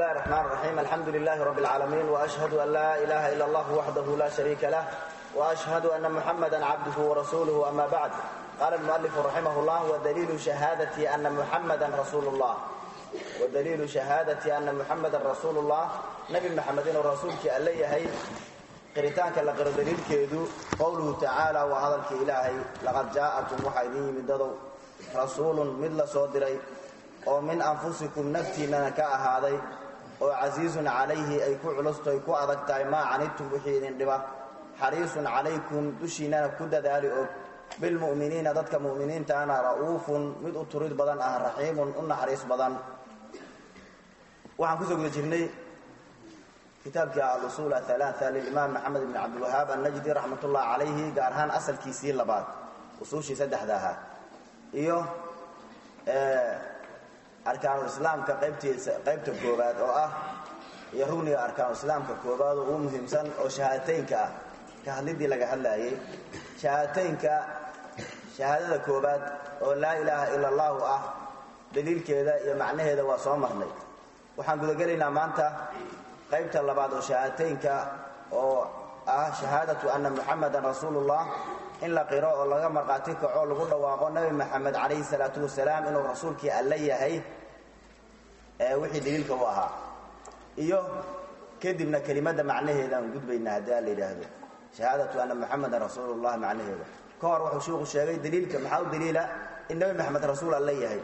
الله الرحمن الرحيم الحمد لله رب العالمين وأشهد أن لا إله إلا الله وحده لا شريك له وأشهد أن محمدا عبده ورسوله أما بعد قال المؤلف رحمه الله ودليل شهادة أن محمدا رسول الله ودليل شهادة أن محمدا رسول الله نبي محمد رسولك أليهي qiritaanka la qiro daliilkeedu qowluhu tacaala waa hadalka ilaahay laqad jaa'akum waxaa idin yimid dadow rasuulun mid la soo diray oo min anfusikum naftiinnana ka ahaaday oo casiizun calayhi ay ku culusto ay ku adag tahay maa canidtum wixii idin dhiba xariisun calaykum dushiinnana ku dadaali og bilmu'miniina dadka mu'miniintaana ra'uufun mid u turid badan ah raxiimun u naxariis badan waxaan kusoo guda jirnay kitaabkii alusuul aalaaa lilimaam maxamed bn cabdilwahaab annajdi raxmat ullah calayhi gaar ahaan asalkiisii labaad usuushii saddexda ahaa iyo arkaanulislaamka qaybtiisa qaybta koowaad oo ah iyo rugniga arkaanulislaamka koowaad oo ugu muhiimsan oo shahaadateynka ah ka hadlidii laga hadlaayay shahaadateynka shahaadada koowaad oo laa ilaaha ila allahu ah daliilkeeda iyo macnaheeda waa soo marnay waxaan gudagelaynaa maanta qaybta labaad oo shahaadateynka oo ah shahaadatu anna muxamadan rasuulullah in la qiro oo laga markhaati kaco lagu dhawaaqo nebi maxamed calayhi salaatu wasalaam inuu rasuulkii alle yahay wixii daliilka u ahaa iyo kadibna kelimadda macnaheedaan gudbaynaa haddii a la yidhaahdo shahaadatu anna muxamadan rasuulullah macnaheeda ka hor wuxuu shiiku sheegay daliilka maxaa u daliila in nebi maxamed rasuul alle yahay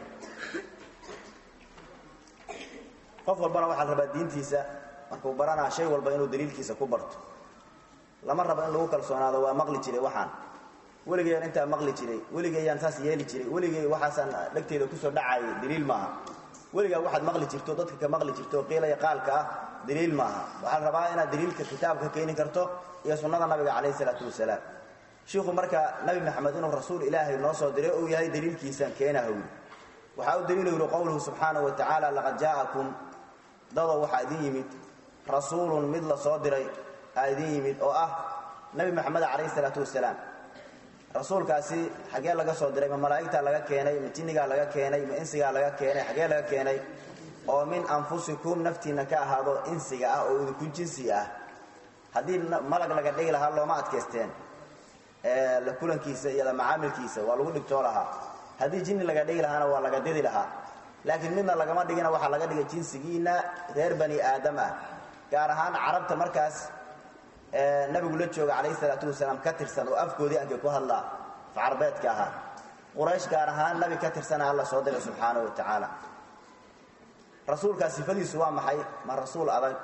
qof walbana waxaa la rabaa diintiisa markuu baranaa shay walba inuu daliilkiisa ku barto lama rabo in lagu kalsoonaado waa maqli jiray waxaan weligayaan intaa maqli jiray weligayaan saas yeeli jiray weligay waxaasaan dhegteeda kusoo dhacaayay daliil maaha weligaa waxaad maqli jirto dadka ka maqli jirto qiilaya qaalka ah daliil maaha waxaa la rabaa inaad daliilka kitaabka keeni karto iyo sunnada nabiga calayhi salaatu wasalaam shiikhu marka nabi maxamed inuu rasuul ilaahay noo soo diray uu yahay daliilkiisaan keenahawi waxaa u daliila yidhi qowluhu subxaanahu wa tacaala laqad jaa'akum dadoo waxaa idin yimid rasuulun mid la soo diray aa idin yimid oo ah nebi maxamed calayhi salaatu wasalaam rasuulkaasi xaggee laga soo diray ma malaa'igtaa laga keenay ma jinnigaa laga keenay ma insigaa laga keenay xaggee laga keenay oo min anfusikum naftiinna ka ahaado insiga ah oo idinku jinsi ah haddii malag laga dhigi lahaa looma adkaysteen la kulankiisa iyo la macaamilkiisa waa lagu dhigtoo lahaa haddii jinni laga dhigi lahaana waa laga didi lahaa laakiin midna lagama dhigina waxaa laga dhigay jinsigiinna reer bani aadam ah gaar ahaan carabta markaas nabigu la jooga calayhi salaatu wasalaam ka tirsan oo afkoodii ankay ku hadlaa facarbeedka ahaa quraysh gaar ahaan nabi ka tirsana alla soo diray subxaanahu wa tacaala rasuulkaa sifadiisu waa maxay ma rasuul adag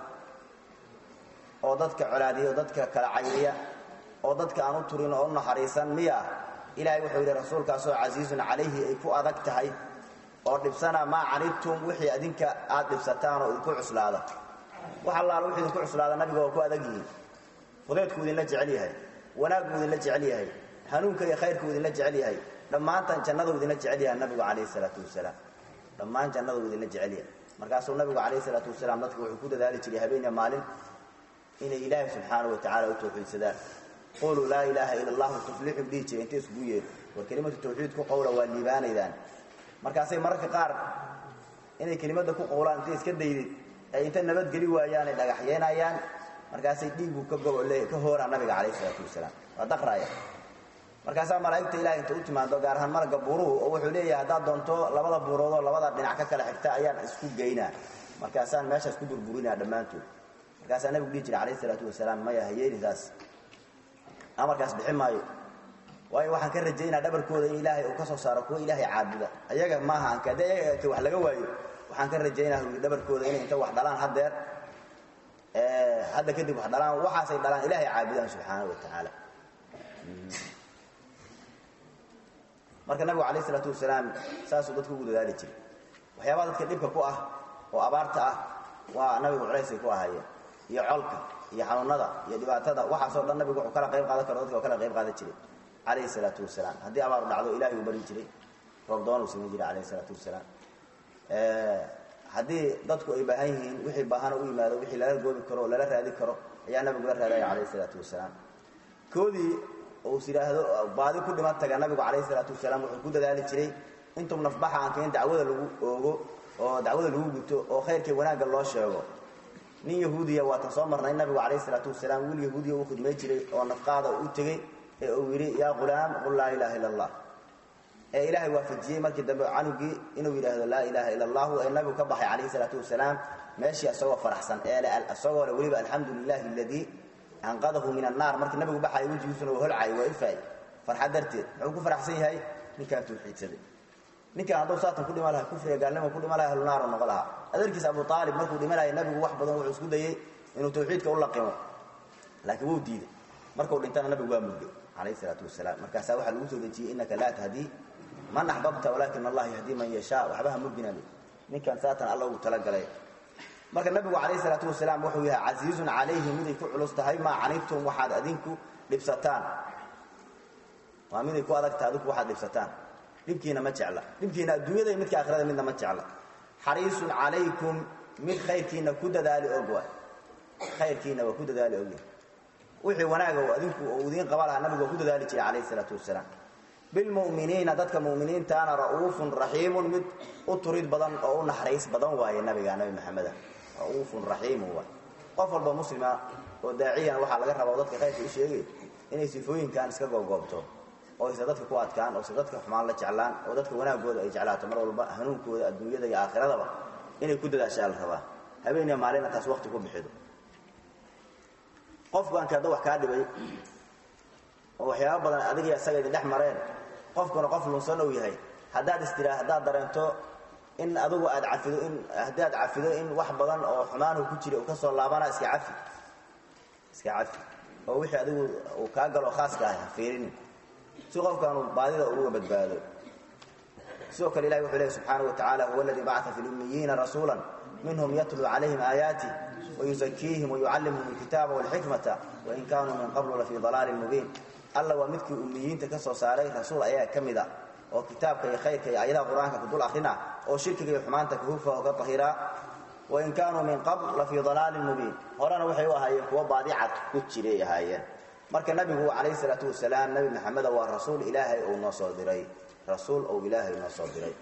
oo dadka colaadiya oo dadka kala cayriya oo dadka aan u turin oo u naxariisan miya ilaahay wuxuu yidhi rasuulkaasoo casiizun calayhi ay ku adag tahay oo dhibsana maa canidtum wixii adinka aad dhibsataan oo idinku cuslaada wax allaala wixii idinku cuslaada nabiga waa ku adag yihiin fudeedkuu idinla jecel yahay wanaagguu idinla jecel yahay hanuunka iyo khayrkuu idinla jecel yahay dhammaantan jannaduu idinla jecel yahay nabigu calayhi salaatu wasalaam dhammaan jannaduu idinla jecel yahay markaasuu nabigu calayhi salaatu wasalaam dadka wuxuu ku dadaali jiray habeeniya maalin inay ilaahay subxaanahu wa tacala u tawxiidsadaan quluu laa ilaaha ila allahu tuflixu dhihi jiray intay iskugu yeedho war kelimatu tawxiid ku qowla waa liibaanaydaan markaasay mararka qaar inay kelimadda ku qowlaan intay iska daydid ay inta nabadgeli waayaanay dhagaxyeynayaan markaasay dhiigu ka goole ka hooraan nabiga calayhi salaatu wasalaam waa daqraaya markaasaa malaa'igta ilahay inta u timaado gaar ahaan maragga buuruhu oo wuxuu leeyahay haddaad doonto labada buuroodoo labada dhinac ka kala xigta ayaan isku geynaa markaasaan meeshaas ku burburinaa dhammaantood markaasaa nabigu dhihi jira calayhi salaatu wasalaam maya hayeenisaas amarkaas bixi maayo waayo waxaan ka rajaynaa dhabarkooda in ilaahay uu ka soo saaro kuwa ilaahay caabuda ayaga maaha anka haddii ayaga wax laga waayo waxaan ka rajaynaa dhabarkooda inay inta wax dhalaan haddeer hadda kadib wax dhalaan waxaasay dhalaan ilaahay caabudaan subxaanahu wa tacaala marka nabigu calayh isalaatu wasalaam saasuu dadku ugu dadaali jiray waxyaabaha dadka dhibka ku ah oo abaarta ah waa nabigu culaysay ku ahaayeen iyo colka iyo xanuunada iyo dhibaatada waxaasoo dhan nabigu wuxuu kala qayb qaadan karo dadka oo kala qayb qaadan jiray calayhi salaatu wasalaam haddii abaaru dhacdo ilahay uu bari jiray roobdoon uu samayn jiray calayhi salaatu wasalaam haddii dadku ay baahan yihiin wixii baahana u yimaado wixii lala goobi karo oo lala raadi karo ayaa nabigu la raadaya calayhi salaatu wasalaam koodii uus yidhaahdo baadi ku dhiman taga nabigu calayhi salaatu wasalaam wuxuu ku dadaali jiray intum nafbaxa aan kain dacwada lagu oogo oo dacwada lagu guto oo khayrkii wanaagga loo sheego nin yahuudiya waatan soo marnay nabigu calayhi salaatu wasalaam wiil yahuudiya uu khidmay jiray oo nafqaada u tegey ee uu yidhi yaa qulaam qul laa ilaaha illa allah ee ilaahay waafajiyey markii dambe canugii inuu yidhaahdo laa ilaaha illa allahu ee nabigu ka baxay calayhi salaatu wasalaam meeshii isagoo faraxsan ee isagoo le weliba alxamdu lilahi aladii anqadahu min annaar markii nabigu baxaya wejigiisuna waa holcay waa ifaay farxad darteed muxuu ku faraxsan yahay ninkaan tawxiidsaday ninkaan hadduu saatan ku dhima laha kufriga gaalnimo ku dhima laha ahlunaaru noqo lahaa adeerkiisa abu aalib markuu dhimanaya nabigu wax badan wuxuu isku dayey inuu tawxiidka u laqimo laakiin wuu diiday markuu dhintana nabigu waa mudgay calayhi salaatu wasalaam markaasaa waxaa lagu soo dejiyey innaka laa tahdii man axbabta walaakin allah yahdii man yashaa waxbaha mugdinami ninkan saatan alla ugu talagalay marka nabigu calayhi salaatu wasalaam wuxuu yahay casiizun calayhi miday ku culus tahay maa canibtum waxaad adinku dhibsataan waa miday ku adagtahay adinku waxaad dhibsataan dhibkiina ma jecla dhibkiina adduunyada iyo midka aakhirada midna ma jecla xariisun calaykum mid khayrkiina ku dadaali og waay khayrkiina waa ku dadaali ogyahay wixii wanaaga adinku uu idiin qaba lahaa nabigu waa ku dadaali jiray calayhi salaatu wasalaam bilmu'miniina dadka mu'miniintaana ra'uufun raxiimun mid u turid badan oo u naxariis badan waaye nabiga nabi maxameda ra'uufun raxiimun waay qof walba muslima oo daaciyana waxaa laga rabaa oo dadka khayrka u sheegay inay sifooyinkan iska goobgoobto oo aysa dadka ku adkaan oo se dadka xumaan la jeclaan oo dadka wanaagooda ay jeclaato mar walba hanuunkooda adduunyada iyo aakhiradaba inay ku dadaashaa la rabaa habeeniya maalina taas waqti ku bixido qofkuanka hadda wax kaa dhibay oo waxyaaba badan adigiyo isaga idin dhex mareen qofkuna qof lunsan ou yahay haddaad istiraa haddaad dareento in adugu aad cafido in haddaad cafido in wax badan oo xumaanhu ku jira uu ka soo laabana iska cafi iska cafi oo wixii adigu uu kaa galo khaaska ah ha fiirinin si qofkaanu baadida uga badbaado sidoo kale ilahi wuxuu lehy subxaanaه wa tacala huwa aladii bacaa fi lummiyiina rasuula minhum yatluu calayhim aayaatih wayuzakiihim wayucallimhum alkitaaba walxikmata wain kaanuu min qablu lafii dalaalin mubiin alla waa midkii ummiyiinta ka soo saaray rasuul ayaa ka mid a oo kitaabka iyo khayrka iyo ayadaha qur-aanka ku dul akrina oo shirkiga iyo xumaanta kahufa oo ka tahiraa wain kaanuu min qabl lafii dalaalin mubiin horena waxay u ahaayeen kuwo baadicad ku jiray ahaayeen marka nabigu calayhi salaatu wasalaam nabi maxameda waa rasuul ilaahay uu noo soo diray rasuul ou ilaahay noo soo diray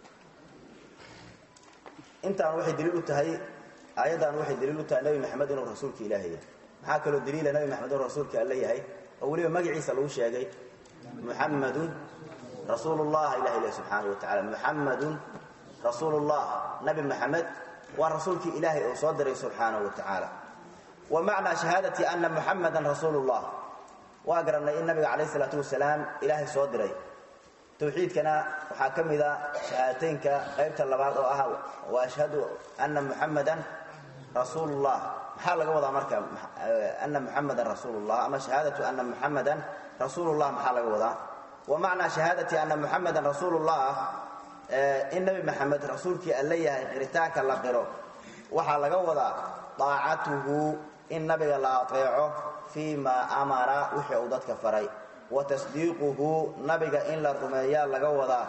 intaan waxay daliil u tahay aayaddan waxay daliil u tahay nabi maxamed inuu rasuulka ilaahay yahay maxaa kaloo daliila nabi maxamed inuu rasuulka alle yahay oo weliba magaciisa lagu sheegay muxammadun rasuulullah ilahi leh subxaana wa tacala muxammadun rasuulullah nabi maxamed waa rasuulkii ilaahay uu soo diray subxaanahu wa tacaala wa macnaa shahaadati ana muxammadan rasuulullah waa garannay in nabiga calayh isalaatu wasalaam ilaahay soo diray tawxiidkana waxaa ka mida shahaadateynka qaybta labaad oo ah wa ashhadu ana muxammadan rasuulullah maxaa laga wadaa marka ana muxamadan rasuulullah ama shahaadatu ana muxamadan rasuulullah maxaa laga wadaa wa macnaa shahaadati ana muxamadan rasuulullah in nebi maxamed rasuulkii alle yahay qiritaanka la qiro waxaa laga wadaa daacatuhu in nabiga la ateeco fii maa amara wixii uu dadka faray wa tasdiiquhu nabiga in la rumeeyaa laga wadaa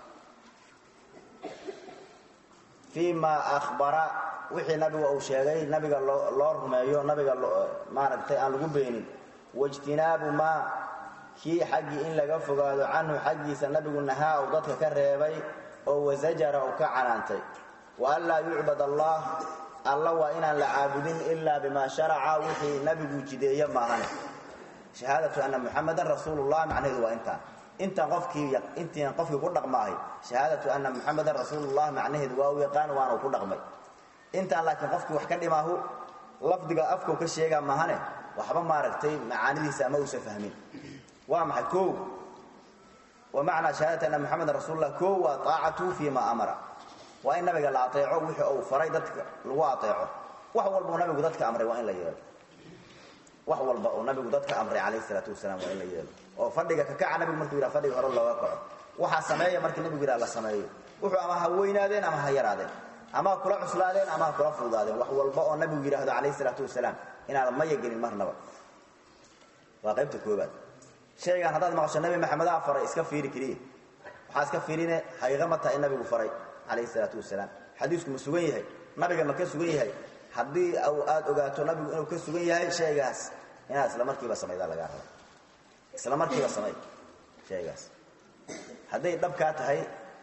fii maa ahbara wixii nabiga uu sheegay nabiga loo rumeeyo nabiga maaragtay aan lagu beenin waijtinaabu maa kii xaggii in laga fogaado canhu xaggiisa nabigu nahaa uu dadka ka reebay oo wasajara uu ka canaantay wa an laa yucbad allah alla waa inaan la caabudin ilaa bimaa sharaca wixii nabigu jideeye maahane shahaadatu ana muxamadan rasuulullah macnaheedu waa intaan intaan qofkii intiian qofkii ku dhaqmaahay shahaadatu ana muxamadan rasuulullah macnaheedu waa u yaqaan waana uu ku dhaqmay intaan laakiin qofkii wax ka dhimaahu lafdiga afkau ka sheegaa maahane waxba maaragtay macaanidiisa ama uusa fahmin waa maxay koow wa macnaa shahaadati anna muxamadan rasuulullah koow waa taacatuhu fii ma amara waa in nabiga la ateeco wixii uu faray dadka lagu ateeco wax walba uu nabigu dadka amray waa in la yeelo wax walba uu nabigu dadka amray calayhi salaatu wasalaam waa in la yeelo oo fadhiga kakaca nabigu markuu yidhaha fadhiga hore looga kaco waxaa sameeya markii nabigu yidhaha la sameeyo wuxuu ama ha weynaadeen ama ha yaraadeen ama ha kula cuslaadeen ama ha kula fududaadeen wax walba oo nabigu yidhaahdo calayhi salaatu wasalaam inaadan maya gelin marnaba waa qaybta koobaad shaygan haddaad maqasho nabi maxamedaa faray iska fiiri keliya waxaa iska fiirine hayqama taha in nabigu faray calayhi salaatu wasalaam xadiisku ma sugan yahay nabiga ma ka sugan yahay haddii aad ogaato nabigu inuu ka sugan yahay shaygaas inaad isla markiiba samaydaa lagaa raba isla markiiba samay shaygaas hadday dhabkaa tahay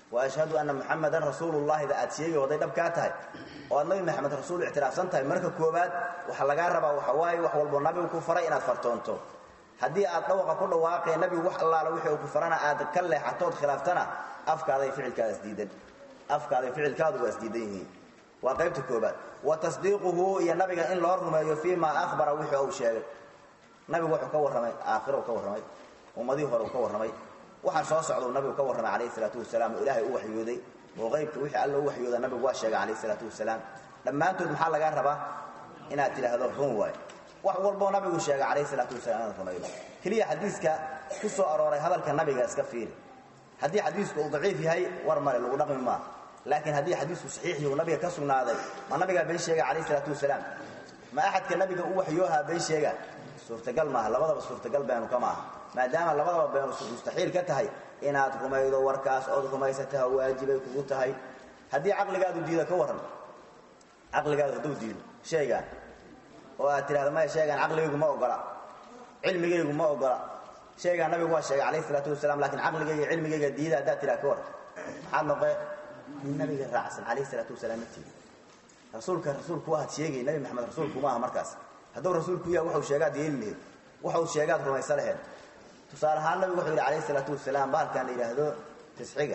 wa ashhadu anna muxamadan rasuulullahida aad sheegi hadday dhab kaa tahay oo aad nabi maxamed rasuul ictiraafsan tahay marka koobaad waxaa lagaa rabaa waxa waaye wax walbo nabigu ku faray inaad fartoonto haddii aad dhawaqa ku dhawaaqee nabigu wax allaala wixii uu ku farana aad ka leexatood khilaaftana afkaaday ficilkaada isdiidan afkaaday ficilkaadu waa isdiidan yihiin waa qaybta koobaad wa tasdiiquhu iyo nabiga in loo rumeeyo fii maa ahbara wixii uu sheegay nabigu wuxuu ka warramay aakhiro ka warramay ummadihii hore uu ka warramay waxaa soo socdau nabigu ka warramay calayhi salaatu wasalaam oo ilaahay u waxyooday oo qaybka wixii alla u waxyooda nabigu waa sheegay calayhi salaatu wasalaam dhammaantood maxaa lagaa rabaa inaad tidhaahdo run waay wax walboo nabigu sheegay calayhi salaatu wasalaam inaad rumaydo keliya xadiiska ku soo arooray hadalka nabiga iska fiiri haddii xadiisku uu daciif yahay war male lagu dhaqmi maa laakiin haddii xadiisku saxiix yahu nabiga ka sugnaaday ma nabigaa been sheega calayhi salaatu wasalaam ma axadka nabiga u waxyoohaa been sheega suurtagal maaha labadaba suurtagal beenu ka maaha maadaama labadaba beenu mustaxiil ka tahay inaad rumaydo warkaas ood rumaysataha waajibay kugu tahay haddii caqligaadu diido ka warran caqligaadu hadduu diido sheegaan oo aad tidhahdo maya sheegaan caqligaygu ma ogola cilmigaygu ma ogola sheegaan nabigu waa sheegay calayhi salaatu wasalaam laakiin caqligayga cilmigayga diida haddaad tidhaha ka warran maxaad noqe nin nabiga raacsan calayhi salaatu wasalaam matiidi rasuulka rasuulku waaad sheegay nabi maxamed rasuulku maaha markaas hadduu rasuulku yaha waxuu sheegaad yeeli laheed waxuu sheegaad rumaysa laheed tusaale ahaan nabigu wuxuu yidhi calayhi salaatu wasalaam baalkan la yidhaahdo tisxiga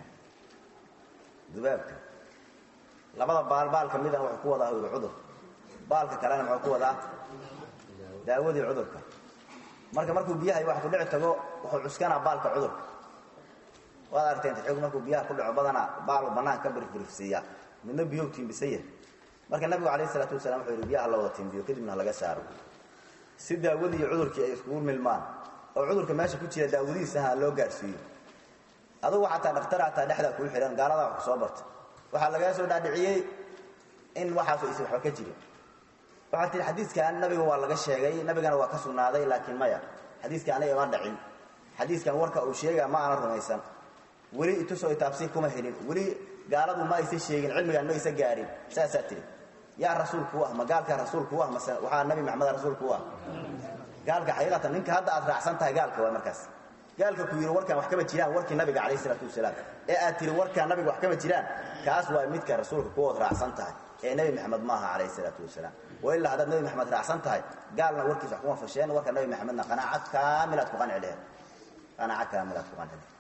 dubaabka labada baal baal ka midana wuxuu ku wadaa yidhi cudur baalka kalena muxuu ku wadaa daawadii cudurka marka markuu biyaha wax ku dhici tago wuxuu cuskanaa baalka cudurka waad aragteen tisxigu markuu biyaha ku dhaco badanaa baalu bannaan ka birifbirifsiiya midna biyow tiimbisan yahay marka nabigu calayhi salaatu wasalaam wuxuu yidhi biyaha la wada tiimbiyo kadibna laga saaro si daawadii iyo cudurkii ay iskugu milmaan oo cudurka meesha ku jira daawadihiisaha loo gaarsiiyo adugu xataa dhakhtar hataa dhexdaa kuu xidhan gaaladaa wax ku soo barta waxaa lagaa soo dhaadhiciyey in waxaasu aysan waxba ka jirin waxaad tihi xadiiskan nabiga waa laga sheegay nabigana waa ka sugnaaday laakiin maya xadiiskan aniga ima dhacin xadiiskan warka uu sheegaa ma aanan rumaysan weli itusoo itaabsii kuma helin weli gaaladu ma aysa sheegin cilmigaan ma aysa gaarin saasaa tihi yaa rasuulku ah ma gaalkaa rasuulku ah mase waxaa nabi maxameda rasuulku ah gaalka xaqiiqatan ninka hadda aad raacsan tahay gaalka waa markaas gaalka ku yidhi warkaan wax kama jiraan warkii nabiga calayh isalaatu wasalaam ee aad tihi warkaan nabiga wax kama jiraan kaas waa midka rasuulka kuwood raacsan tahay ee nebi maxamed maaha calayh isalaatu wasalaam wa ilaa haddaad nebi maxamed raacsan tahay gaalna warkiis wax kuma fasheen warka nebi maxamedna qanaacad kaamilaad ku qanci lehed qanaacad kaamilaad ku qanci lehed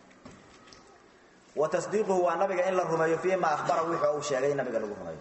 wa tasdiiquhu waa nabiga in la rumeeyo fii ma ahbara wixii uu sheegay in nabiga lagu rumeeyo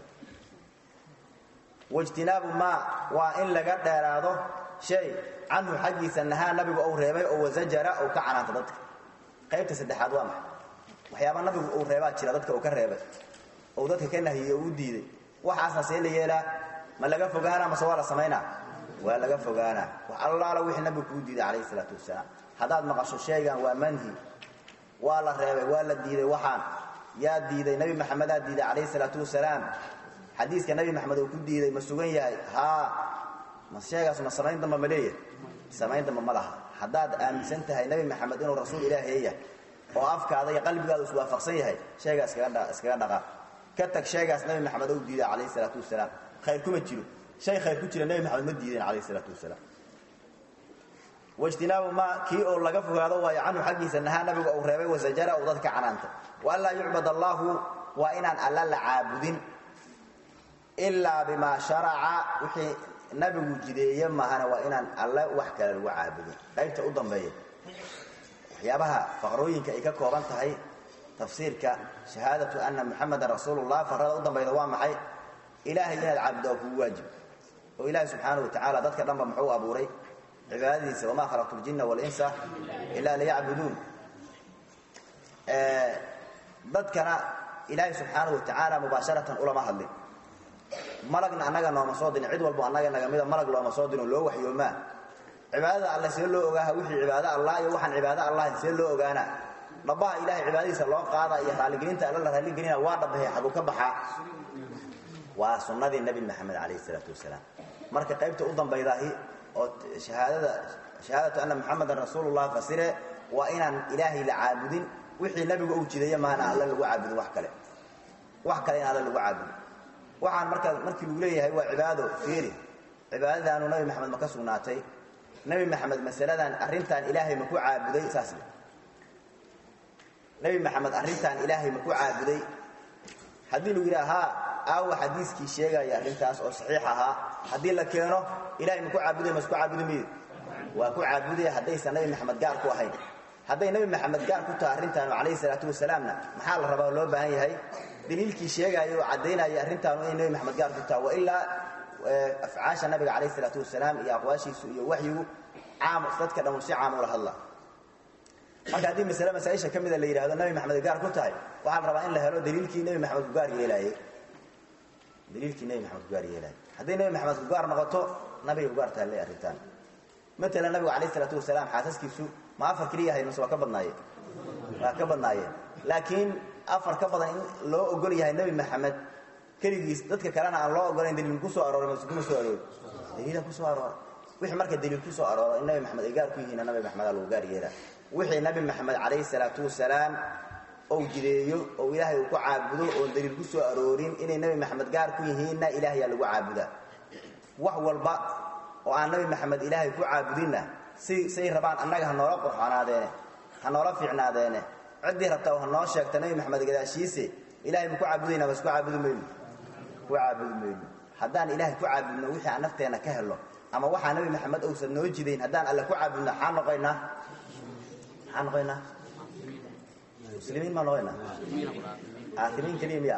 waijtinaabu maa waa in laga dheeraado shay canhu xaggiisa nahaa nabigu uu reebay oo wasajara uu ka canaanta dadka qaybta saddexaad waa maxay waxyaaba nabigu uu reebaa jira dadka uu ka reebay ou dadka ka nahiyey oo u diiday waxaasna see la yeelaa ma laga fogaanaa mase waa la samaynaa waa laga fogaanaa wax allaala wixii nabigu kuu diiday calayhi salaatu wasalaam haddaad maqasho shaygan waa manhi waa la reebay waa la diiday waxaan yaa diiday nebi maxamedaa diiday calayhi salaatu wasalaam xadiiska nebi maxamed uu ku diiday ma sugan yahay haa ma sheegaas ma samayn damba ma leeyahay samayn damba ma laha haddaad aaminsan tahay nebi maxamed inuu rasuul ilaahay yahay oo afkaada iyo qalbigaada iswaafaqsan yahay sheegaa iskaga dhaqaa ka tag sheegaas nebi maxamed ou diiday calayhi salaatu wasalaam khayr kuma jiro shay khayr ku jira nebi maxamed ma diideen calayhi salaatu wasalaam waijtinaabu maa kii oo laga fogaado waayo canhu xaggiisa nahaa nabigu uu reebay wasajara uu dadka canaanta wa anlaa yucbad allaahu waa inaan alla la caabudin ilaa bimaa sharaca wixii nabigu jideeye mahana waa inaan alle wax kale lagu caabudin qaybta u dambeeya waxyaabaha faqrooyinka ay ka kooban tahay tafsiirka shahaadatu ana muxamadan rasuulullah farada u dambayda waa maxay ilaahay inaad caabudo oo kugu waajib oo ilaahay subxaana wa tacaala dadka dhanba muxuu abuuray cibaadadiisa wamaa khalaqtu ljinna walinsa ilaa liyacbuduun dadkana ilaahay subxaana wa tacaala mubaasharatan ulama hadlin malagna annaga nooma soo dirin cid walbo annaga nagamida malag looma soo dirin loo waxyoomaa cibaadada alle see loo ogaaha wixii cibaado allah iyo waxaan cibaado allah see loo ogaanaa dhabaha ilahay cibaadadiisa loo qaada iyo raalligelinta alle la raalligelina waa dhabahe xaguu ka baxaa waa sunnadii nebi maxamed calayhi isalaatu wasalaam marka qaybta u dambaydaahi oo hahaadada shahaadatu anna muxamadan rasuulullah fasire waa inaan ilaahay la caabudin wixii nabigu uu jideeye maana alle lagu caabudin wax kale wax kale in alle lagu caabudin waxaan markaa markii lagu leeyahay waa cibaado fiiri cibaadadaanu nabi maxamed ma ka sugnaatay nebi maxamed masaladan arrintan ilaahay ma ku caabuday saas nebi maxamed arrintan ilaahay ma ku caabuday haddii lagu yidhaha haa aawa xadiiskii sheegaya arrintaas oo saxiix ahaa haddii la keeno ilahay ma ku caabuday ma isku caabudi maydo waa ku caabudaya haddaysan nebi maxamed gaar ku ahayn hadday nebi maxamed gaar ku tahay arrintaanu calayhi salaatu wasalaamna maxaa la rabaa loo baahan yahay daliilkii sheegaya oo caddaynaya arrintaanu inay nebi maxamed gaar ku tahay wa ilaa afcaasha nabiga calayhi salaatu wasalaam iyo aqwaashiisu iyo waxyigu caam dadka dhan si caam ula hadla marka haddii masale masaaisha ka mida la yidhahdo nebi maxamed gaar ku tahay waxaa la rabaa in la helo daliilkii nebi maxamed ku gaar yeelaayey daliilkii nebi maxamed ku gaar yeelaayey hadday nebi maxamed ku gaar noqoto nabiga ku gaar taallay arrintaan matalan nabigu calayhi salaatu wasalaam xaasaskiisu ma afar keliya ahayd mase waa ka badnaayeen waa ka badnaayeen laakiin afar ka badan in loo ogol yahay nebi maxamed keligiis dadka kalena aan loo ogolayn daliil ku soo arooray mase kuma soo aroori daliila ku soo aroora wixii marka daliil ku soo arooro in nabi maxamed ay gaar ku yihiinna nabi maxamed aa lagu gaar yeelaa wixii nabi maxamed calayhi salaatu wasalaam ou jideeyo oo ilaahay uu ku caabudo oon daliil ku soo aroorin inay nebi maxamed gaar ku yihiinna ilaahayaa lagu caabudaa wax walba oo aan nabi maxamed ilaahay ku caabudinna si say rabaan annaga ha noola qurxonaadeene ha noola fiicnaadeene ciddii rabtaa ha noo sheegta nabi maxamed gadaashiise ilahay ma ku caabudayna bas ku caabudi mayno ku caabudi mayno haddaan ilaahay ku caabudno wixii aan nafteenna ka helno ama waxaa nabi maxamed ousan noo jidayn haddaan alle ku caabudno maxaa noqoynaa maxaa noqoynaa muslimiin maa noqoynaa aakimiin keliya miya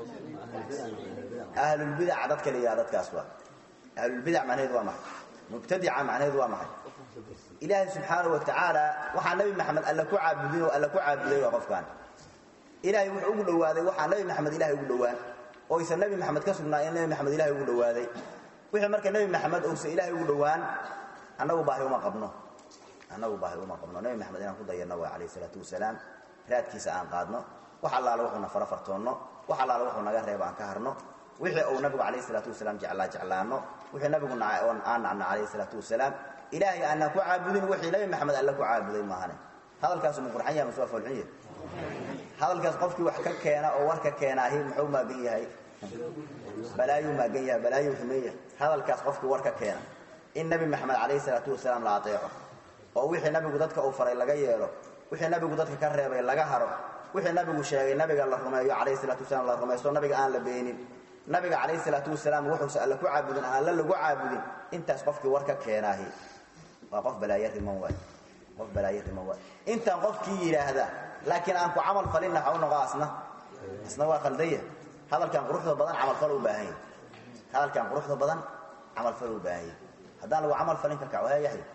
ahlulbidaca dadka la yidhaha dadkaas waa ahlulbidac macnaheedu waa maxay mubtadica macnaheedu waa maxay ilaahay subxaana wa tacaala waxaa nabi maxamed alle ku caabudin oo alle ku caabuday waa qofkaan ilaahay wuxuu ugu dhowaaday waxaa nabi maxamed ilahay ugu dhowaan oo aysan nabi maxamed ka sugnaa in nabi maxamed ilahay ugu dhowaaday wixii marka nebi maxamed uusan ilaahay ugu dhowaan annagu baahi uma qabno annagu baahi uma qabno nebi maxamed inaan ku dayanno waa calayhi salaatu wasalaam raadkiisa aan qaadno wax allaale wuxuuna fara fartoonno wax allaale wuxuu naga reebo aan ka harno wixii uu nabigu calayhi salaatu wasalaam jeclaa jeclaanno wixii nabigu nacay oon aan nacno calayhi salaatu wasalaam ilaahay aanaan ku caabudin wixii nebi maxamed alle ku caabuday maahane hadalkaasu ma qurxan yahay mase waa foolxun yahay hadalkaas qofkii wax ka keena oo war ka keenaahi muxuu maagan yahay balaayuu maagan yahay balaayuu xumeeya hadalkaas qofkii war ka keena in nebi maxamed calayhi salaatu wasalaam la ateeco oo wixii nabigu dadka uu faray laga yeelo wixii nabigu dadka ka reebay laga haro wixii nabigu sheegay nabiga la rumeeyo calayhi salaatu wasalaam la rumaysto nabiga aan la beenin nabiga calayhi salaatu wasalaam wuxuusa alle ku caabudin aan alle lagu caabudin intaas qofkii war ka keenaahi waa qof balaayo riman waay qof balaayo riman waay intaan qofkii yidhaahda laakiin aan ku camal falinna waxa u noqo asna asna waa khaldaya hadalkan quruxda badan camalfal u baahan yahay hadalkan quruxda badan camalfal u baahan yahay haddaan lagu camal falin ka kac waa yahay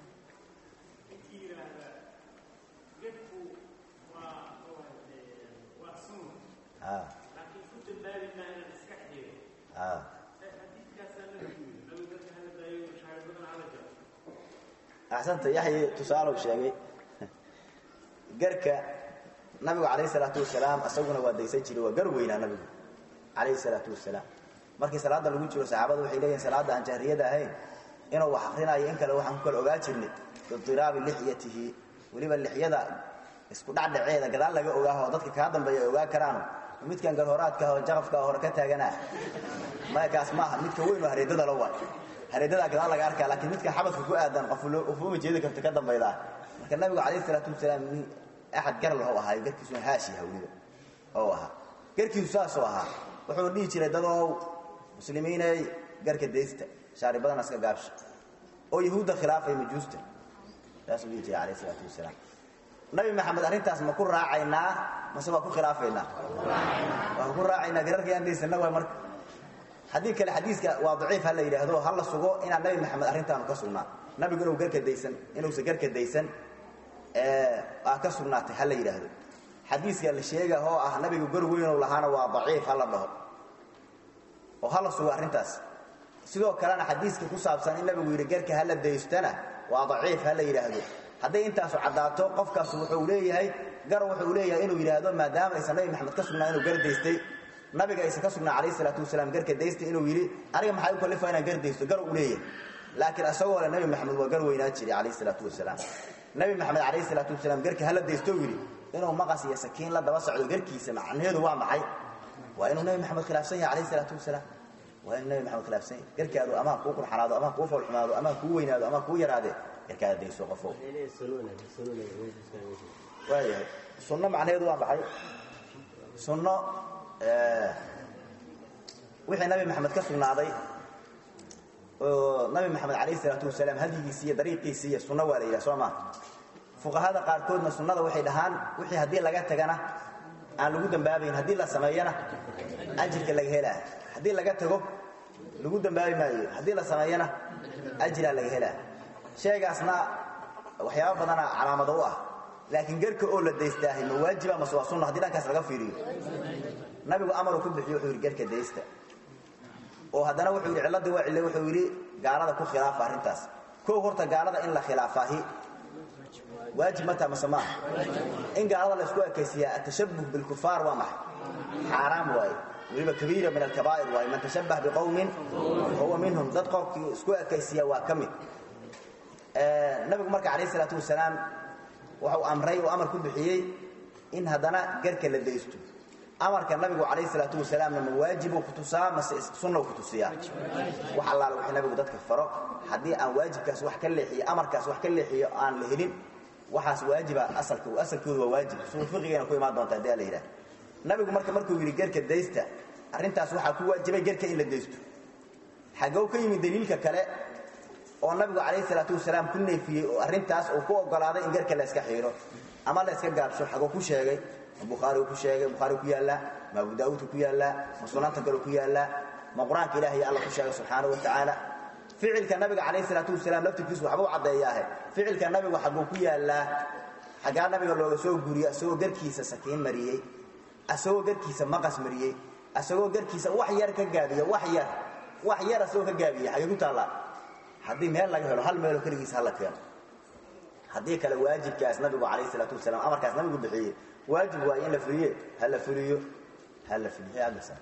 axsanta yaxyi tusaalow sheegay garka nabigu calayhi salaatu wasalaam isaguna waa daysan jiray waa gar weynaa nabigu calayhi salaatu wasalaam markii salaada lagu jiro saxaabadu waxay leeyihin salaadda aan jahriyada ahayn inuu wax akrinayo in kale waxaan ku kala ogaa jirnay bidiraabi lixyatihi weliba lixyada isku dhacdhaceeda gadaal laga ogaaho dadka kaa dambeeya ay ogaa karaano midkan garhoraadka oo jaqafka hore ka taaganaa makaas maaha midka weyn oo hareedada la waay hareedadaa gadaal laga arkaa laakiin midkan xabadka ku aadan qofuma jeedi karta ka dambaydaa marka nabigu calayhi salaatu wasalaam axad gar laho ahaayo garkiisuna haashi hawliba oo ahaa garkiisu saasoo ahaa wuxuu dhihi jiray dadow muslimiiney garka daysta shaaribadana iska gaabsha oo yahuudda khilaafay majuusta saasuu dhihi jiray calayhi salaatu wasalaam nabi maxamed arrintaas ma ku raacaynaa mase waa ku khilaafaynaa waa ku raacaynaa gararka yaan daysana waay marka haddii kale xadiiska waa daciif ha la yidhaahdo ha la sugo inaan nabi maxamed arrintaanu ka sugnaa nabigu inuu garka daysan inuusan garka daysan aa ka sugnaatay ha la yidhaahdo xadiiska la sheega oo ah nabigu gar weynow lahaana waa daciif ha la dhaho oo ha la sugo arrintaas sidoo kalena xadiiska ku saabsan in nabigu yidhi garka ha la daystana waa daciif ha la yidhaahdo hadday intaasu caddaato qofkaas wuxuu leeyahay gar wuxuu leeyahay inuu yidhaahdo maadaama aysan nabi maxamed ka sugnaa inuu gar daystay nabiga aysan ka sugnaa calayhi salaatu wasalaam garka daystay inuu yidhi aniga maxaa u kallifaa inaan gar daysto gar uu leeyahay laakiin isagoo le nabi maxamed waa gar weynaa jiray calayhi salaatu wasalaam nabi maxamed calayhi salaatu wasalaam garka hala daysto yidhi inuu maqas iyo sakiin la daba socdo garkiisa macnaheedu waa maxay waa inuu nabi maxamed khilaafsan yahay calayhi salaatu wasalaam waa inuu nabi maxamed khilaafsan yahay garkaadu amaan kuu qurxanaado amaan kuu foolxumaado amaan kuu weynaado amaan kuu yaraade garkaada dayso qofow waayahay sunno macnaheedu waa maxay sunno wixii nabi maxamed ka sugnaaday oo nabi maxamed calayh isalaatu wasalaam hadyigiisi iyo dariiqiisi iyo sunno waa la yidhaha soo maa fuqahada qaarkoodna sunnada waxay dhahaan wixii haddii laga tagana aan lagu dambaabayn haddii la sameeyana ajirka laga helaa haddii laga tago lagu dambaabi maayo haddii la sameeyana ajiraa laga helaa sheegaasna waxyaaba badana calaamado u ah laakiin gerka oo la daystaahay ma waajiba mase waa sunna haddii dhankaas laga fiiriyo nabigu amaruu ku bixiyo wuxuu yidhi gerka daysta oo haddana wuxuu yidhi cilladii waa cille wuxuu yidhi gaalada ku khilaafa arrintaas kow horta gaalada in la khilaafaahi waajib ma taha mase maaha in gaalada la isku ekaysiiyaa atashabuh bilkufaar waa maxay xaaraam waaye weliba kabiira min alkabaa'ir waaye man tashabbah biqowmin fahuwa minhum dad qofkii isku ekaysiiya waa ka mid nabigu marka calayh isalaatu wasalaam waxau amray oo amar ku bixiyey in haddana garka la daysto amarka nabigu calayh isalaatu wasalaamna ma waajibuu ku tusaa mase sunnaw ku tusiyaa wax allaala wixii nabigu dadka faro haddii aan waajibkaas wax ka leexiyo amarkaas wax ka leexiyo aan la helin waxaas waajiba asalka asalkoodu waa waajib usuul fiqigayna ku imaan doonta haddii la yidhaha nabigu marka markuu yidhi gerka daysta arrintaas waxaa ku waajibay gerka in la daysto xagow ka yimid daliilka kale oo nabigu calayh salaatu wasalaam ku neefiyey oo arrintaas uu ku ogolaaday in gerka la yska xiiro ama la yska gaabsho xagoo ku sheegay ma bukhaarigu ku sheegay bukhaarigu ku yaallaa ma abu daa'uudka ku yaallaa ma sunaanta kale ku yaallaa ma qur-aanka ilahiy alla ku sheegay subxaanahu wa tacaala ficilka nabiga calayh salaatu wasalaam laftirkiisu waxbuu caddeeyaahe ficilka nabigu xaguu ku yaallaa xaggaa nabiga looga soo guriyo asagoo garkiisa sakiin mariyey asagoo garkiisa maqas mariyey asagoo garkiisa wax yar ka gaabiya wax yar wax yar asagoo ka gaabiya xagee ku taallaa haddii meel laga helo hal meeloo keligiisa hala keeno haddii kale waajibkaas nabigu calayh salaatu wasalaam amarkaas nabigu bixiyey waajib waaye in la fuliye ha la fuliyo ha la fuliyo agasa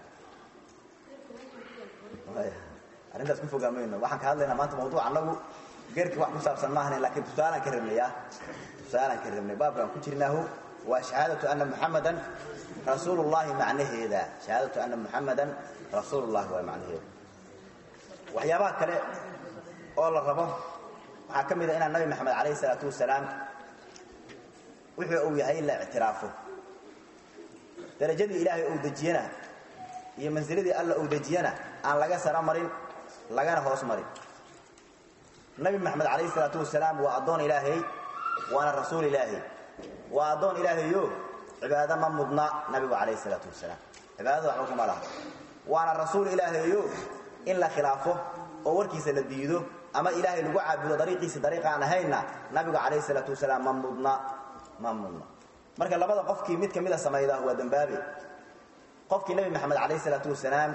arrintaas ku fogaamayno waxaan ka hadlaynaa maanta mawduuc annagu gerki wax ku saabsan maahan laakiin tusaalaan ka rabnay ah tusaalaan ka rabnay baabkaan ku jirnaahu waa shahaadatu anna muxamadan rasuulullahi macnaheeda shahaadatu anna muxamadan rasuulullahi waa macnaheeda waxyaabaha kale oo la rabo waxaa ka mid a inaan nabi maxamed calayhi salaatu wasalaam wuxuu uu yahay in la ictiraafo darajadii ilaahay uu dejiyana iyo mansiladii alla uu dejiyana aan laga saro marin lagana hoos marin nabi maxamed calayhi salaatu wasalaam waa addoon ilaahay waana rasuul ilaahay waa addoon ilaahayo cibaado ma mudna nabigu calayhi salaatu wasalaam cibaadada waxba kuma laha waana rasuul ilaahayo in la khilaafo oo warkiisa la diido ama ilaahay lagu caabudo dariiqiisi dariiq aan ahaynna nabigu calayhi salaatu wasalaam ma mudna ma mudna marka labada qofkii mid ka mida samayda waa dembaabe qofkii nabi maxamed calayhi salaatu wasalaam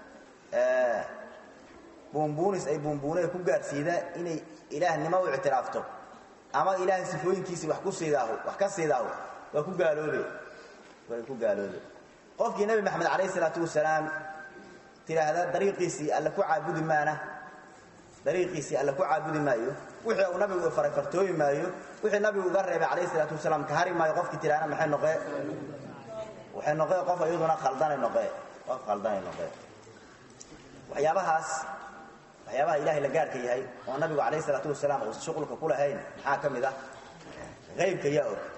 buunbuunis ay buunbuune ku gaadhsiida inay ilaahnimo u ictiraafto ama ilaahay sifooyinkiisii wax ku siidaaho wax ka siidaaho waa ku gaaloobe way ku gaaloobe qofkii nabi maxamed calayhi salaatu wasalaam tidhaahda dariiqiisii alle ku caabudi maana dariiqiisii alle ku caabudi maayo wixii uu nabigu faray fartooyi maayo wixii nabigu uga reebay calayhi salaatu wasalaam ka hari maayo qofkii tidhaahna maxay noqee waxay noqee qof iyaduna khaldanay noqee qof khaldanay noqee waxyaabahaas waxyaabaha ilaahay la gaarka yahay oo nabigu calayhi salaatu wasalaam uusan shuqulka ku lahayn maxaa ka mid ah qaybka yaa og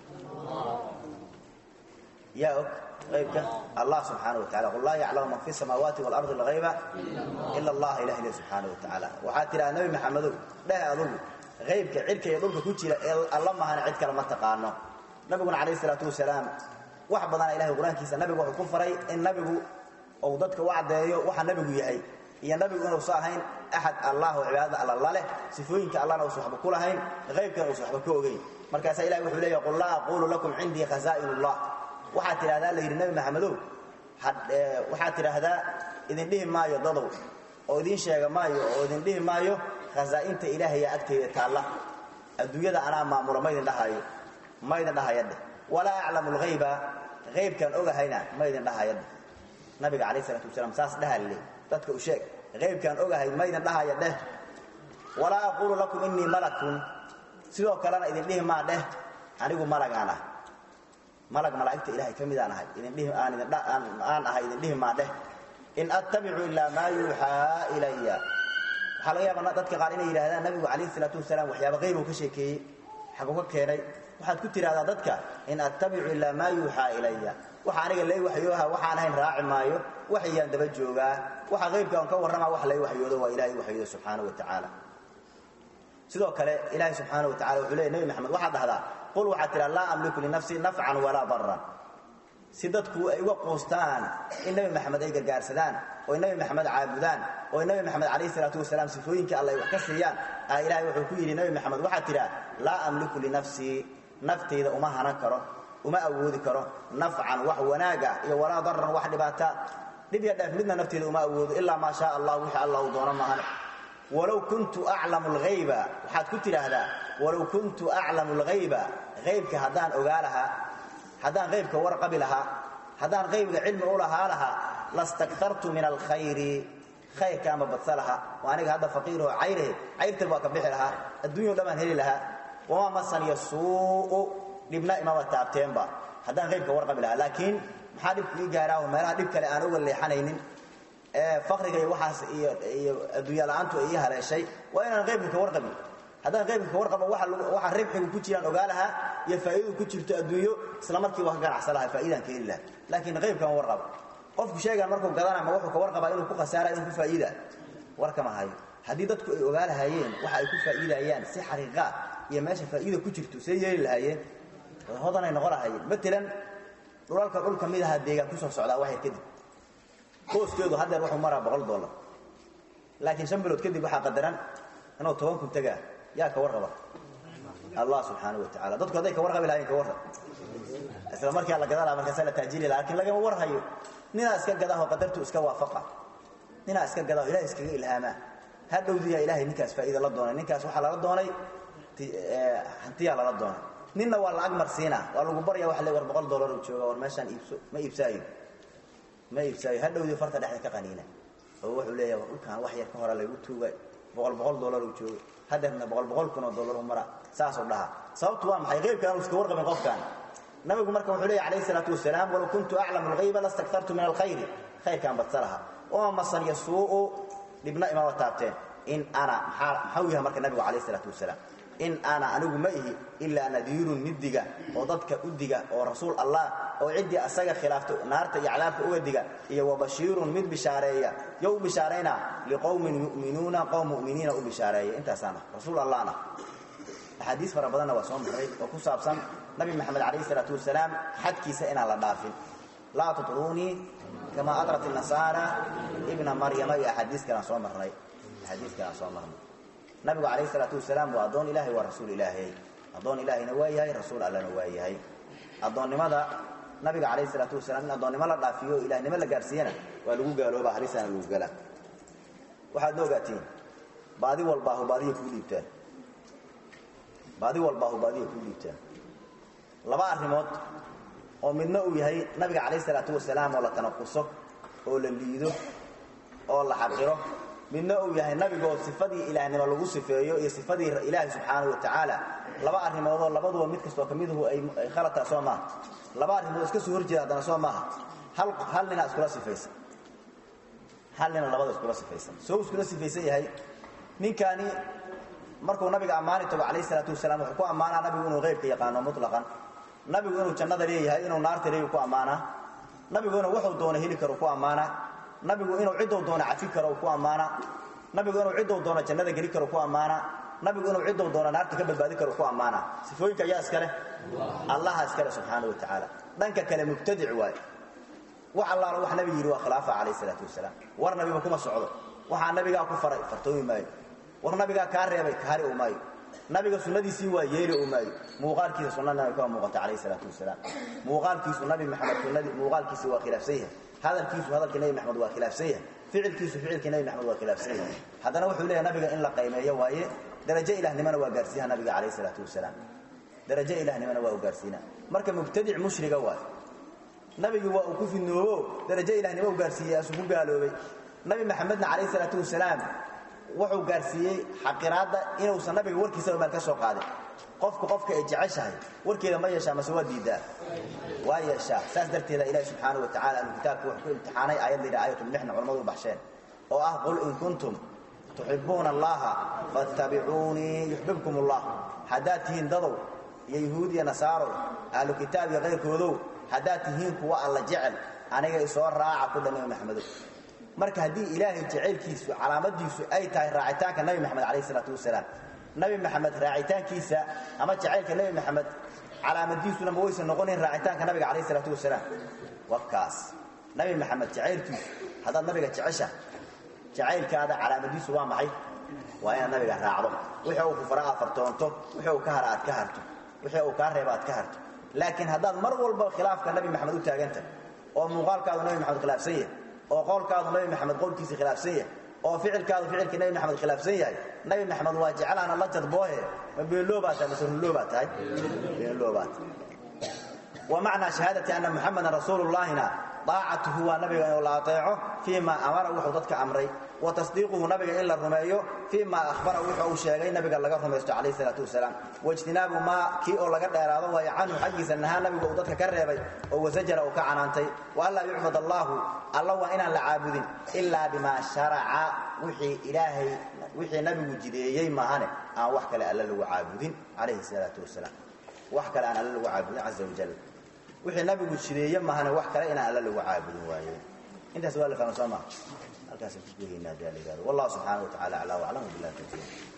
yaa og qaybka allah subxaana wa tacala qul laa yaclamu man fi samaawaati waalardi alghayba ila allah ilah ile subxaana wa tacaala waxaa tidhaha nabi maxamedow dheh adugu qaybka cidhka iyo dhulka ku jira ee alla mahana cid kale ma taqaano nabiguna calayhi salaatu wasalaam wax badana ilahay qur-aankiisa nabigu wuxuu ku faray in nabigu uu dadka u caddeeyo waxa nabigu yahay iyo nabigu inuusa ahayn axad allah oo cibaadada alla la leh sifooyinka allana uusan waxba ku lahayn qaybkana uusan waxba ka ogeyn markaasaa ilahi wuxuu leeyahy qul laa aquulu lakum cindii khasaa'in ullah waxaad tidhahdaa la yidhi nabi maxamedow waxaad tidhaahdaa idin dhihi maayo dadow oo idin sheega maayo oo idin dhihi maayo khasaa'inta ilaahaya agteyda taalla adduunyada anaa maamula maydin dhahaayo maydin dhahayadheh walaa aclamu lhayba haybkaan ogahayna maydin dhahayadheh nabiga calayh isalaatu wasalaam saas dhahalle dadka u sheeg haybkaan ogahay maydin dhahaya dheh walaa aquulu lakum innii malakun sidoo kalena idin dhihi maa dheh anigu malagaan ah malag malaa'igta ilahay ka midaan ahay aan ahay idin dhihi maa dheh in attabicu ilaa maa yuuxaa ilaya waxaa laga yaaba dadka qaar inay yidhahdaan nabigu calayhi salaatu wasalaam waxyaaba qayb uu ka sheekeeyey xaguu ka keenay waxaad ku tidhahdaa dadka in attabicu ilaa maa yuuxaa ilaya waxa aniga lay waxyooha waxaan ahayn raaci maayo waxyaan daba joogaa waxa qaybka on ka warramaa wax lay waxyoodo waa ilahay waxyoodo subxaana wa tacaala sidoo kale ilaahay subxaana wa tacala wuxuu leey nebi maxamed waxaad dhahdaa qul waxaad tidhaha laa amliku linafsii nafcan walaa daran si dadku ay uga quustaan in nebi maxamed ay gargaarsadaan oo ay nebi maxamed caabudaan oo ay nebi maxamed calayhi salaatu wasalaam sifooyinkii alla ay wax ka siiyaan aa ilaahay wuxuu ku yidhi nebi maxamed waxaad tidhaha laa amliku linafsii naftayda uma hanan karo uma awoodi karo nafcan wax wanaaga iyo walaa daran wax dhibaata dhib ya dheef midna nafteyda uma awoodo ilaa maa shaa allah wixii alla uu doono maahan walow kuntu aclamu alghayba waxaad ku tidhaahdaa walow kuntu aclamu alghayba haybka haddaan ogaa lahaa haddaan haybka warqabi lahaa haddaan haybga cilmi u lahaa lahaa lastaktartu min alkhayri khayrka ama badsa lahaa oo aniga hadda faqiiroo cayrahe cayrtan waa ka bixi lahaa adduunya o dhan baan heli lahaa wamaa masaniya suu'u dhibna imaba taabteenba haddaan haybka warqabi lahaa laakiin maxaa dhibku ii gaaraa oo meelaha dhib kale aan uga leexanaynin fakriga iyo waxaas iyo iyo adduunya la-aantu ay ii haleeshay waa inaan qaybka ka warqabin haddaan qaybka ka warqabo waxa ribxigu ku jiraan ogaa lahaa iyo faa'iidadu ku jirto adduunyo isla markiiba ka ganacsan lahaa faa'iidaan ka heli lahaa laakiin qaybkan warqaba qofku sheegaan markuu gadana ma wuxuu ka warqabaa inuu ku khasaara inuu ku faa'iida warkama hayo haddii dadku ay ogaa lahaayeen waxa ay ku faa'iidayaan si xaqiiqaa iyo meesha faa'iida ku jirto see yeeli lahaayeen hodanay noqon lahaayeen matalan dhulalka dhul ka mid ahaa deegaan kusoo socdaa waxyar kadib kooskeedu haddeer wuxuu maraa boqol dollar laakiin shan bilood kadib waxaa qadaran inuu toban kun tagaa yaa ka warqaba allah subxaana wa tacala dadku hadday ka warqabi lahayen ka warrab isla markaa la gadanaa markaasa la taajiri laha lakin lagama warhayo ninaa iska gadahoo qadartu iska waafaqa ninaa iska gadaho ilahay iskaga ilhaamaa ha dhowdiyaa ilahay ninkaas faa'iida la doonay ninkaas waxaa lala doonay hantiyaa lala doonay ninna waa lacag marsiina waa lagu barya waa le war boqol dollar uu jooga war meeshaan iibso ma iibsaayo ma iibsaayo ha dhowdii farta dhexda ka qaniina oo wuxuu leeyahay dhulkaan wax yar ka hora laygu tuuga boqol boqol dollar uu joogo hadeerna boqol boqol kun oo dollar u mara saasuu dhahaa sababtu waa maxay qaybkaan uu iska warqabin qofkaan nabigu marka wuxuu leeyahy alayhi salaatu wasalaam walow kuntu aclamu alghayba lastaktartu min alkhayri khayrkaan badsa lahaa wama masaniya suu'u dhibna imama taabteen in ana maxaa maxau yahay marka nabigu calayhi salaatu wasalaam in ana anigu ma ihi ilaa nadiirun mid diga oo dadka u diga oo rasuul allah oo ciddii asaga khilaafto naarta iyo cadaabka uga diga iyo wabashiirun mid bishaareeya yo u bishaarayna liqowmin yu'minuuna qowm mu'miniina u bishaareeya intaasaana rasuul allahna axaadiis fara badanna waa soo marray oo ku saabsan nabi maxamed calayhi salaatu wasalaam xadkiisa inaan la dhaafin laa tutruunii kamaa adrat nasaara ibna maryama iyo axaadiis kalaan soo marnay axaadiis kalaan soo marnay nabigu calayhi salaatu wasalaam waa addoon ilahay waa rasuul ilaahay addoon ilaahayna waa yahay rasuul allana waa yahay addoonnimada nabiga calayhi salaatu wasalaam in addoonnimo la dhaafiyo o ilahnimo la gaarsiiyana waa lagu gaalooba halisaana lagu galaa waxaadna ogaatiin baadi walbaahu baadiya kuu dhiibtaan baadi walbaahu baadiya kuu dhiibtaan laba arrimood oo midna uu yahay nabiga calayhi salaatu wasalaam oo la tanaquso oo la liido oo la xaqiro midna uu yahay nabigoo sifadii ilaahnimo lagu sifeeyo iyo sifadii ilaahi subxaanahu wa tacaala laba arrimoodoo labaduba mid kastoo ka miduhu ay khaladtaa soo maaha laba arrimood iska soo horjeeda haddana soo maaha hal hal ninaa iskula sifaysan hal nina labada iskula sifaysan soo iskula sifaysan yahay ninkaani markuu nabiga ammaani tago calayhi salaatu wasalaam wuxuu ku ammaanaa nabigu inuu qaybka yaqaano mutlaqan nabigu inuu jannada leeyahay inuu naarta leeyahy ku ammaanaa nabigu inuu wuxuu doono heli karo ku ammaanaa nabigu inuu ciddou doono cafi karo ku ammaana nabigu inuu ciddou doono jannada geli karo ku ammaana nabigu inuu ciddou doono naarta ka badbaadi karo ku ammaana sifooyinka ayaa iskaleh allaha iskale subxaana wa tacaala dhanka kale mubtadic waaye wax allaala wax nabigu yidhi waa khilaafa calayh salaatu wasalaam war nabiba kuma socdo waxaa nabigaa ku faray fartoomi maayo war nabigaa kaa reebay kahari u maayo nabiga sunnadiisii waa yeeli u maayo muuqaalkiisa sunnada nabiga ka muuqata calayh salaatu wasalaam muuqaalkiisu nabi maxamed sunnadii muuqaalkiisi waa khilaafsan yahay hadalkiisu hadalkii nabi maxamed waa khilaafsan yahay ficilkiisu ficilkii nabi maxamed waa khilaafsan yahay haddana wuxuu leeyahay nabiga in la qaymeeyo waaye darajo ilahnimana waa gaarsiiyaha nabiga calayh salaatu wasalaam darajo ilahnimana waa u gaarsiina marka mubtadic mushriga waaye nabigii waa uu ku fidnoobo darajo ilahnimo u gaarsiiyey asuu ku gaaloobay nabi maxamedna calayh salaatu wasalaam wuxuu gaarsiiyey xaqiraadda inuusan nabiga warkiisaba meel ka soo qaadin qofku qofka ay jeceshahay warkeeda ma yeeshaa mase waa diidaa waa yeeshaa saas darteeda ilaahi subxaana wa tacala alkitaabku wuxuu ku imtixaanay aayad la yidhaha aayatulmixna culamadu u baxsheen oo ah qul in kuntum tuxibuuna allaha fattabicuunii yuxbibkum allah haddaad tihiin dadow iyo yuhuud iyo nasaaro ahlu kitaab iyo kayrkoodow haddaad tihiin kuwa alla jecel aniga isoo raaca ku dhan nabi maxamedow marka haddii ilaahay jacaylkiisu calaamadiisu ay tahay raacitaanka nabi maxamed calayh isalaatu wasalaam nabi maxamed raacitaankiisa ama jacaylka nebi maxamed calaamadiisuna ma waysan noqonayn raacitaanka nabiga calayh isalaatu wasalaam wakaas nabi maxamed jacaylkiisu haddaad nabiga jecesha jacaylkaada calaamadiisu waa maxay waa inaad nabiga raacdo wixii uu ku fara aad fartoonto wixii uu ka hara aad ka harto wixii uu kaa reeba aad ka harto laakiin haddaad mar walba khilaafka nabi maxamed u taagantah oo muuqaalkaadu nabi maxamed khilaafsan yahay oo qowlkaadu nabi maxamed qowlkiisa khilaafsan yahay oo ficilkaadu ficilkii nabi maxamed khilaafsan yahay nabi maxamed waa jecelaana la jadboohe ma beenloobaa tahay mase runloobaa tahay beenloobaa tahay wa macnaa shahaadati anna muxamadan rasuulullaahina daacatuhu waa nabiga inuu la ateeco fii ma amara wuxuu dadka amray wa tasdiiquhu nabiga in la rumeeyo fii ma ahbara wuxuu uu sheegay nabiga laga rumaysto calayh isalaatu wasalaam waijtinaabu maa kii oo laga dheeraado waayo canhu xaggiisa nahaa nabiga uu dadka ka reebay oo wasajara uu ka canaantay wa anlaa yucbad allaahu alla waa inaan la caabudin ilaa bimaa sharaca wixii ilaahay wixii nabigu jideeyey maahane aan wax kale alla lagu caabudin calayhi salaatu wasalaam wax kale aan alla lagu caabudin caza wajal wixii nabigu jideeye mahane wax kale inaan alla lagu caabudin waaye intaas waa la fahma soo maa halkaasaan ku goynaynaa daa la yihahdo wallahu subxaana wa tacala aclaa waclam billahi tawfiiq